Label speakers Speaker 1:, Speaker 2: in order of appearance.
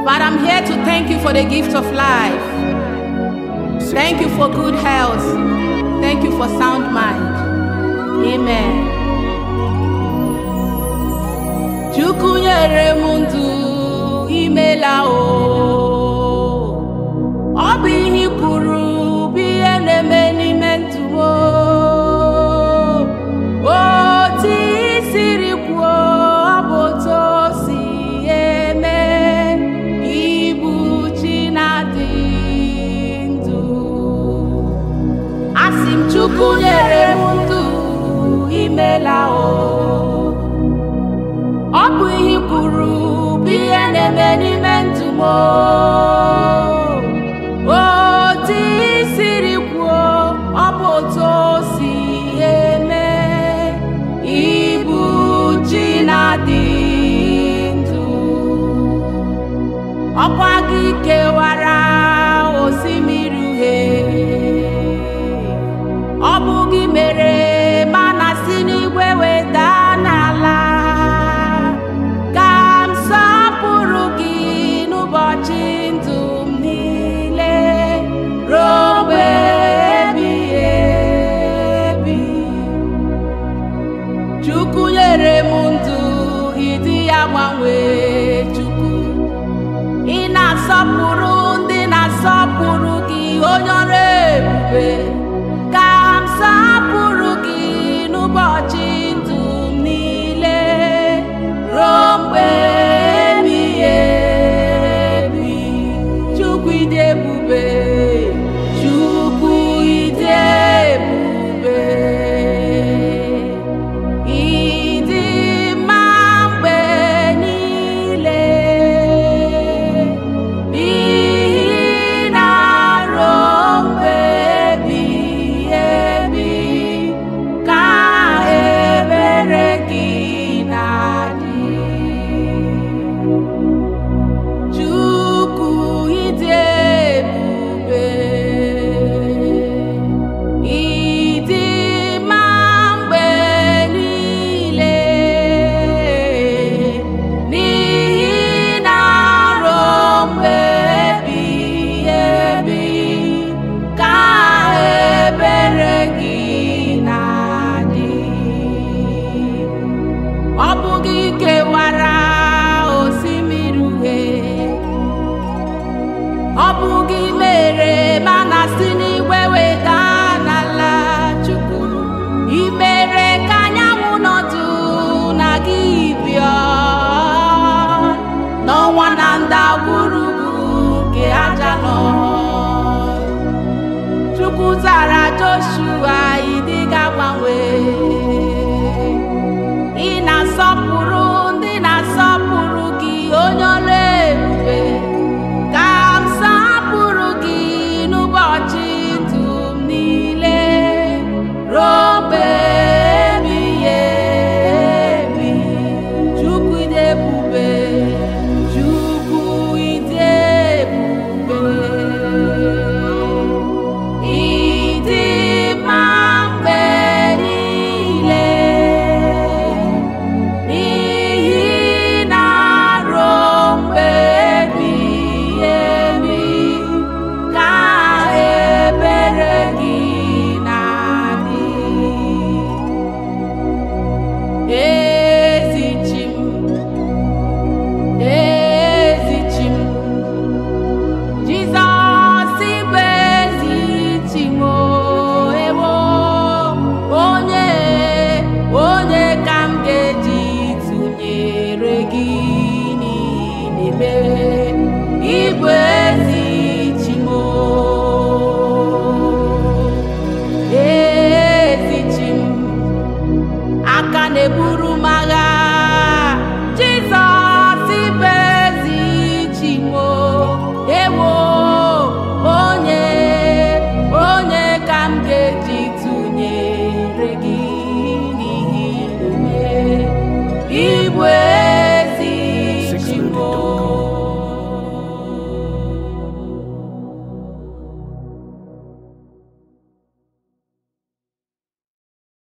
Speaker 1: But I'm here to thank you for the gift of life. Thank you for good health. Thank you for sound mind. Amen. Chukwu nyere m ndụ imela o. Ọ bụ ihe i kwuru bụ ihe na-eme n'ime ndụ m o. Otu i siri kwuo ọ bụ otu o si eme. Ibu chi na-adị ndụ. Asị m Chukwu nyere m ndụ imela o. Ọ bụ ihe i kwuru bụ ihe na-eme n'ime ndụ m o. Otu i siri kwuo ọ bụ otu o si eme. Ibu chi na-adị ndụ. Ọkwa gị kewara osimiri uhie. Ọ bụ gị mere mana si n'igwe weda n'ala. Ka m sọpụrụ gị n'ụbọchị ndụ m niile ruo mgbe ebighị ebi. Chukwu nyere m ndụ ịdị ya gbanwee Chukwu. Ị na-asọpụrụ ndị na-asọpụrụ gị onye ọrụ ebube. Ka m sọpụrụ gị n'ụbọchị ndụ m niile ruo mgbe ebighị ebi. Chukwu ịdị ebube. Chukwu ịdị ebube. Ịdị mma mgbe niile. N'ihi na ruo mgbe ebighị ebi ka ebere gị na-adị. Chukwu ịdị ebube. Ịdị mma mgbe niile. N'ihi na ruo mgbe ebighị ebi ka ebere gị na-adị. Ọ bụ gị kewara osimiri uhie. Ọ bụ gị mere mana si n'igwe weda n'ala Chukwu. I mere ka anyanwụ nọdụ na gị bịa. N'ọnwa na ndagwurugwu